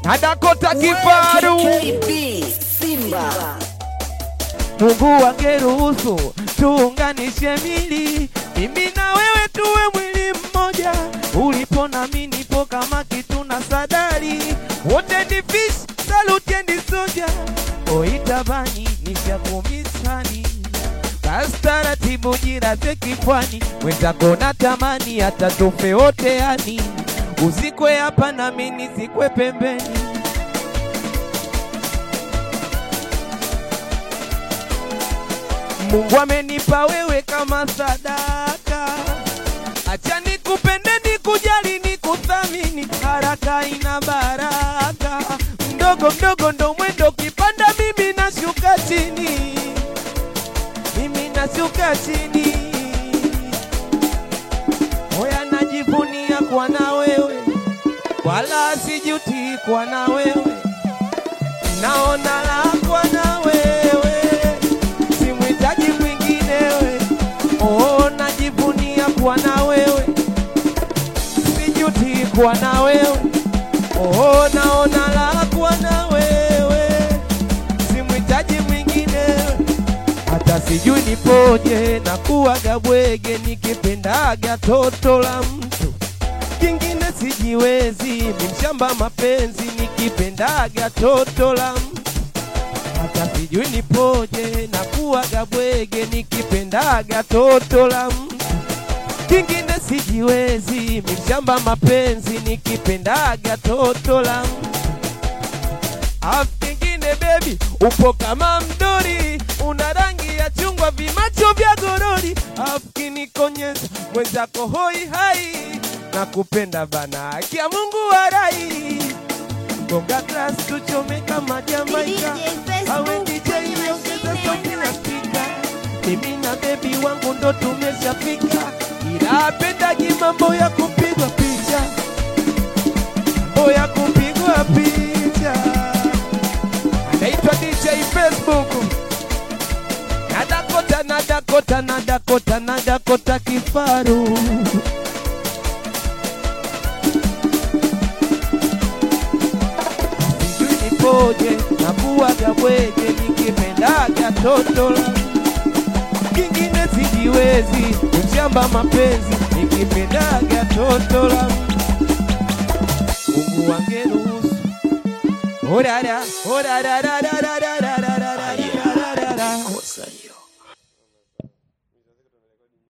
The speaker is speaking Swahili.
na Dakota Kifaru. KB Simba Mungu angeruhusu tuunganishe mili, mimi na wewe tuwe mwili mmoja. Ulipo na mimi nipo kama kitu na sadari, wote ni fish, salute and soja. Oitabani nishakumisani basi taratibu jiraze kifwani, wenzako natamani hata tufe wote yani, uzikwe hapa na mimi nizikwe pembeni. Mungu amenipa wewe kama sadaka, acha nikupende, nikujali, nikuthamini, haraka ina baraka, mdogo mdogo ndo mwendo, kipanda mimi nashuka chini, mimi nashuka chini, hoya najivunia kwa na wewe, wala sijuti kwa na wewe, naona la kwa na wewe simhitaji mwinginewe. Oh, najivunia kuwa na wewe, sijuti kuwa na wewe. Oh, naona la kuwa na wewe, simhitaji mwinginewe. Hata sijui nipoje na kuwaga bwege, nikipendaga toto la mtu kingine sijiwezi, mimshamba mapenzi, nikipendaga toto la mtu hata sijui nipoje na kuwaga bwege nikipendaga toto la mtu kingine sijiwezi mishamba mapenzi nikipendaga toto la mtu afu kingine bebi upo kama mdori una rangi ya chungwa vimacho vya gorori afu kinikonyeza mwenzako hoi hai na kupenda bana akia Mungu warai gonga glass tuchome kama Jamaika awe DJ ongeza sauti na spika mimi na bebi wangu ndo tumeshafika ila apendagi mambo ya kupigwa picha mambo ya kupigwa picha anaitwa DJ Facebook na Dakota na Dakota na Dakota na Dakota Kifaru sijui nipoje na kuwaga bwege nikipendaga toto la kingine sijiwezi mshamba mapenzi nikipendaga toto la Mungu wangeruhusu orara orararararara